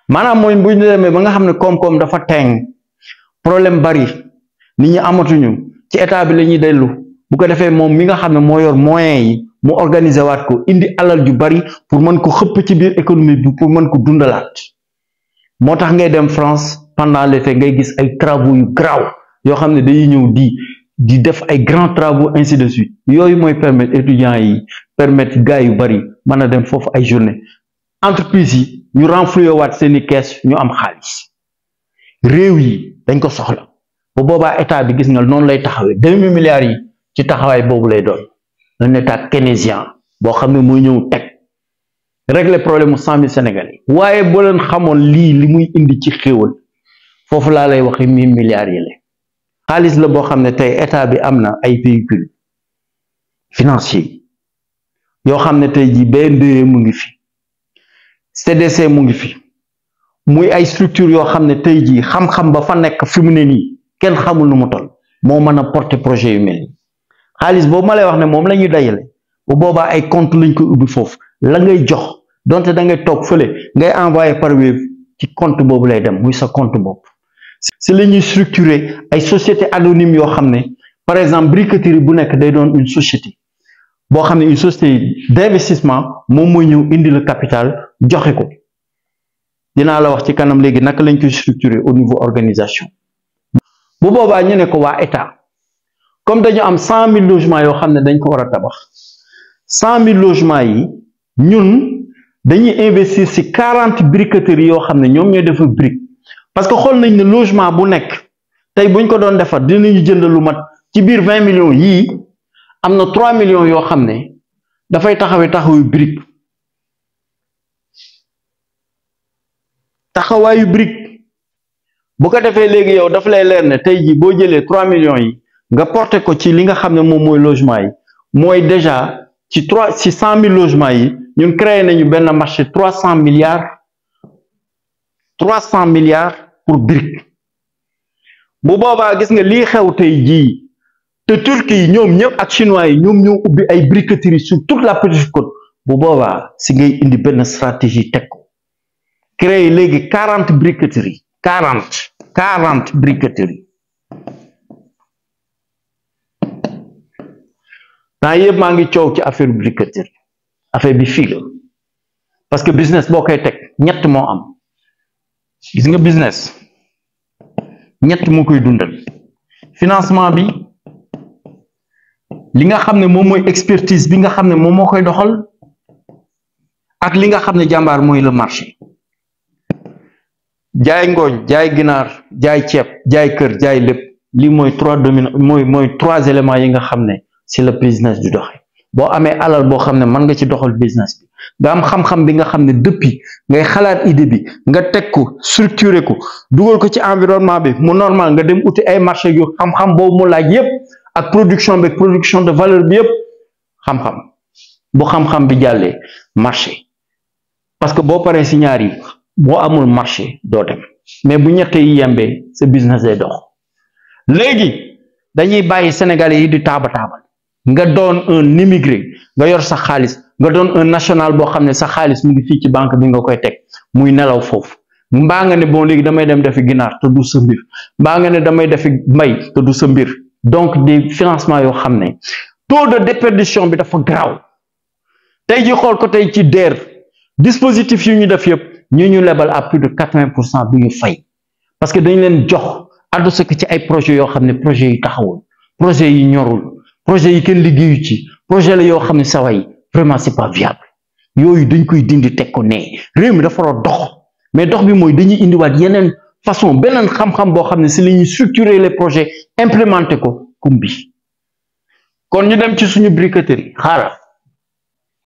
maanaam mooy bu ñu demee ba nga xam ne koom-koom dafa teeng problème bari nit ñi amatuñu ci état bi la ñuy dellu bu ko defee moom mi nga xam ne moo yor moyens yi mu organiser waat ko indi alal ju bari pour mën ko xëpp ci biir économie bi pour mën ko dundalaat moo tax ngay dem France pendant l'été ngay gis ay travaux yu graw yoo xam ne dañuy ñëw di di def ay grands travaux ainsi de suite yooyu mooy permettre étudiants yi permettre gars yu bari mën a dem foofu ay journée entreprise yi ñu renflouer waat seeni kees ñu am xaalis réew yi dañ ko soxla bu boobaa état bi gis nga noonu lay taxawee demi milliards yi ci taxawaay boobu lay doon un état keynésien boo xam ne mooy ñëw teg régler problème mu cent mille sénégalais waaye boo leen xamoon lii li muy indi ci xéewal foofu laa lay waxee mille milliards yi la xaalis la boo xam ne tey état bi am na ay véhicules financiers yoo xam ne tey jii BNDE mu ngi fi CDC mu ngi fi muy ay structure yoo xam ne tey jii xam-xam ba fa nekk fi mu ne nii kenn xamul nu mu toll moo mën a porter projet yu mel nii xaalis boobu ma lay wax ne moom la ñuy dajale bu boobaa ay compte lañ koy ubbi foofu la ngay jox donte da ngay toog fële ngay envoyé par Wave ci compte boobu lay dem muy sa compte bopp si la ñuy structurer ay société anonyme yoo xam ne par exemple briqueterie bu nekk day doon une société boo xam ne une société d'investissement moom mooy ñëw indi le capital joxe ko dinaa la wax ci kanam léegi naka lañ koy structurer au niveau organisation bu boobaa ñu ne ko waa état comme dañu am cent mille logements yoo xam ne dañ ko war a tabax cent mille logements yi ñun dañuy investir ci quarante briqueteries yoo xam ne ñoom ñooy defar brique parce que xool nañ ne logement bu nekk tey buñ ko doon defar dinañu jënd lu mat ci biir vingt millions yii am na trois millions yoo xam ne dafay taxawee taxawu brique taxawaayu brique bu ko defee léegi yow dafa lay leer ne tey jii boo jëlee trois millions yi nga porté ko ci li nga xam ne moom mooy logement yi mooy déjà ci trois ci cent mille logements yi ñun créé nañu benn marché trois cent milliards trois cent milliards pour brique bu boobaa gis nga lii xew tey jii te Turquie yi ñoom ñëpp ak chinois yi ñoom ñoo ubbi ay briqueteries sur toute la petite côte bu boobaa si ngay indi benn stratégie teg ko créé léegi quarante briqueteries quarante quarante briqueteries temps yëpp maa ngi coow ci affaire briqueterie affaire bi fii la parce que business boo koy teg ñett moo am gis nga business ñett moo koy dundal financement bi li nga xam ne moom mooy expertise bi nga xam ne moom moo koy doxal ak li nga xam ne jàmbaar mooy le marché jaay ngooñ jaay ginaar jaay ceeb jaay kër jaay lépp lii mooy trois dominants mooy mooy trois éléments yi nga xam ne si la business du doxe boo amee alal boo xam ne mën nga ci doxal business bi nga am xam-xam bi nga xam ne depuis ngay xalaat idée bi nga teg ko structuré ko dugal ko ci environnement bi mu normal nga dem uti ay marché yu xam-xam boobu mu laaj yépp ak production bi production de valeur bi yépp xam-xam bu xam-xam bi jàllee marché parce que boo paree si ñaar yi boo amul marché doo dem mais bu ñett yi yembee sa business day dox léegi dañuy bàyyi sénégalais yi di taaba taabal nga doon un immigré nga yor sa xaalis nga doon un national boo xam ne sa xaalis mu ngi fii ci banque bi nga koy teg muy nelaw foofu mbaa nga ne bon léegi damay dem defi ginaar te du sa mbir mbaa nga ne damay defi mbay te du sa mbir donc des financements yoo xam ne taux de déperdition bi dafa garaaw tey ji xool ko tey ci DER dispositif yu ñu def yëpp ñu ñu lebal à plus de quatre-vingts pour cent du ñu fay parce que dañ leen jox adossé ko ci ay projets yoo xam ne projets yi taxawul projets yi ñorul projet yi kenn liggéeyu ci projet la yoo xam ne sawa yi vraiment c'est pas viable yooyu dañ koy dindi teg ko nee réew mi dafa war a dox mais dox bi mooy dañuy indiwaat yeneen façon beneen xam-xam boo xam ne si la ñuy structurer les projets implémenter ko kum bi kon ñu dem ci suñu briqueterie xaaral